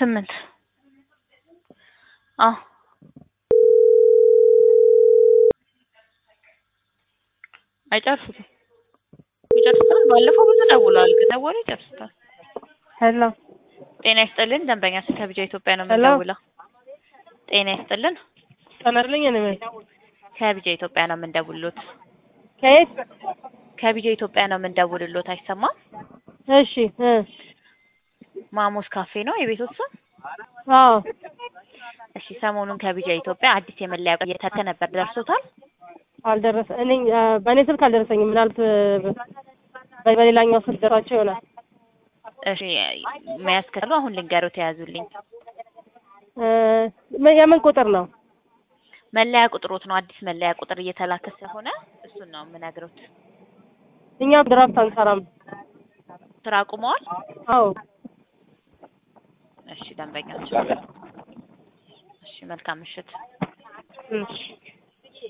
ስምንት አዎ አይጨርሱትም ይጨርሱታል። ባለፈው ብዙ ደውለዋል፣ ግን ደወሉ ይጨርሱታል። ሄሎ ጤና ይስጥልን ደንበኛ ስልክ ከቢጃ ኢትዮጵያ ነው ሄሎ። የምንደውለው። ጤና ይስጥልን ተናግረኝ እኔ ከቢጃ ኢትዮጵያ ነው የምንደውልሎት። ከየት? ከቢጃ ኢትዮጵያ ነው የምንደውልሎት። አይሰማም? እሺ እ ማሞስ ካፌ ነው የቤቶት ስም? አዎ እሺ ሰሞኑን ከቢጃ ኢትዮጵያ አዲስ የመለያ ቁጥር እየተተ ነበር ደርሶታል? አልደረሰ እኔ አ፣ በእኔ ስልክ አልደረሰኝም። ምናልባት በ- በሌላኛው ስልክ ደራቸው ይሆናል። እሺ መያዝ ከቻሉ አሁን ልንገሮት የያዙልኝ እ፣ ምን- የምን ቁጥር ነው? መለያ ቁጥሮት ነው። አዲስ መለያ ቁጥር እየተላከ ስለሆነ እሱን ነው የምነግሮት። እኛ ድራፍት አንሰራም። ስራ አቁመዋል? አዎ እሺ ደንበኛቸው። እሺ መልካም ምሽት። እሺ